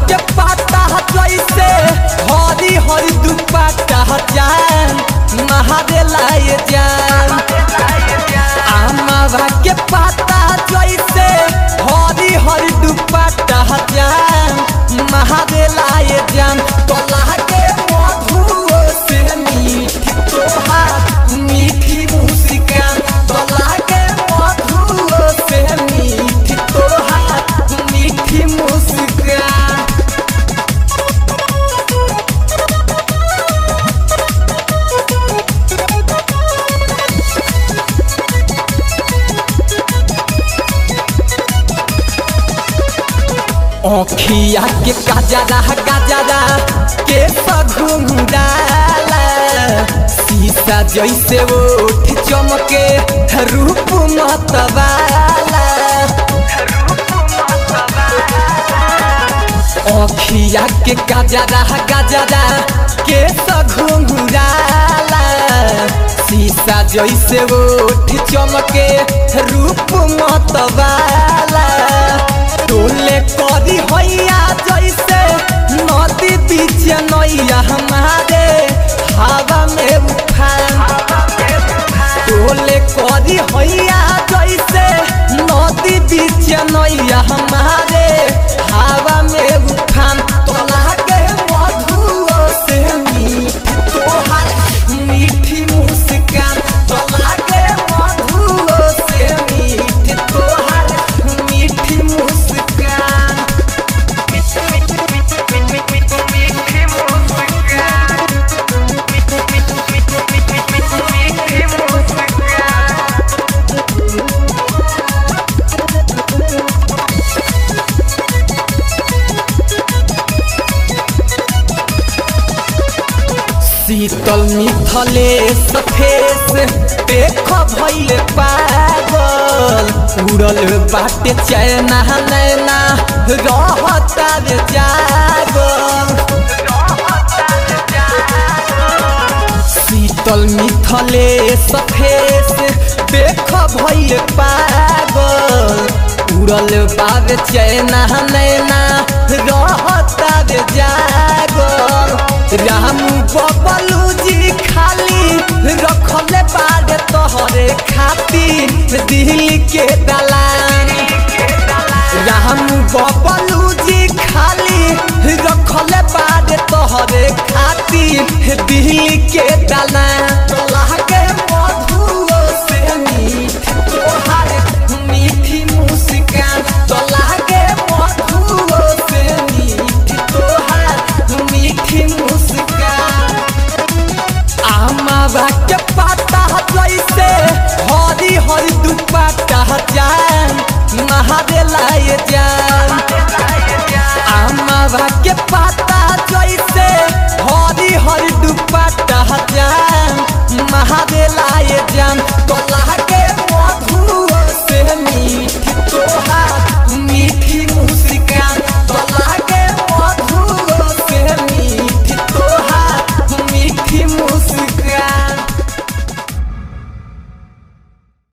के पाता जैसे हरी हरी दुपट्टा जान महादेला ये जान आमावा के पाता जैसे हरी हरी दुपट्टा जान महादेला ये जान तोला के मधुओ से मीठी तोहार मीठी मुस्कान तोला के मधुओ से मीठी तोहार मीठी मुस्कान अखिया के गजरा गजरा के सघुंडाला शीशा जैसे ओठ चमके रूप मतवाला अखिया के गजरा गजरा के सघुंडाला शीशा जैसे ओठ चमके रूप मतवाला टोले करी हैया जैसे नदी बीच नैया हमारे हवा में उफान टोले करी हैया जैसे नदी बीच नैया हमारे हवा में उफान तोला के मधुओ से मीठी तोहार मीठी मुस्कान तोला के मधुओ से मीठी तोहार मीठी मुस्कान शीतल मिथले सफेस देख भैले पागल उड़ल बाटे चैना नैना रहता रे जागल शीतल मिथले सफेस देख भैले पागल उड़ल बाबे चैना नैना रहता रे जागल राम बबलू जी खाली रखले बाड़े तोहरे खातिर दिल के दलान राम बबलू जी खाली रखले बाड़े तोहरे खातिर दिल के दलान तोला के मधुओ से मीठी तोहार मीठी मुस्कान तोला के मधुओ से मीठी तोहार मीठी मुस्कान आमावा के पाता जैसे हरी हरी दुपट्टा जान महादेला ये जान आमावा के पाता जैसे हरी हरी दुपट्टा जान महादेला ये जान तो